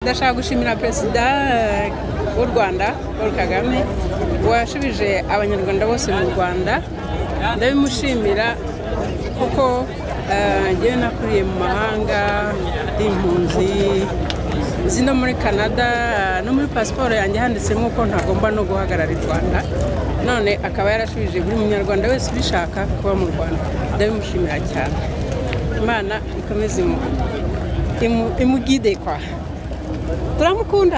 ndashaka gushimira perezida w'u rwanda paul kagame washubije abanyarwanda bose mu rwanda ndabimushimira kuko njyewe nakuriye mu mahanga ndi impunzi izi no muri canada no muri pasiporo yanjye handitse nk'uko ntagomba no guhagarara i rwanda none akaba yarashubije buri munyarwanda wese ubishaka kuba mu rwanda ndabimushimira cyane imana ikomeze imugide kwa turamukunda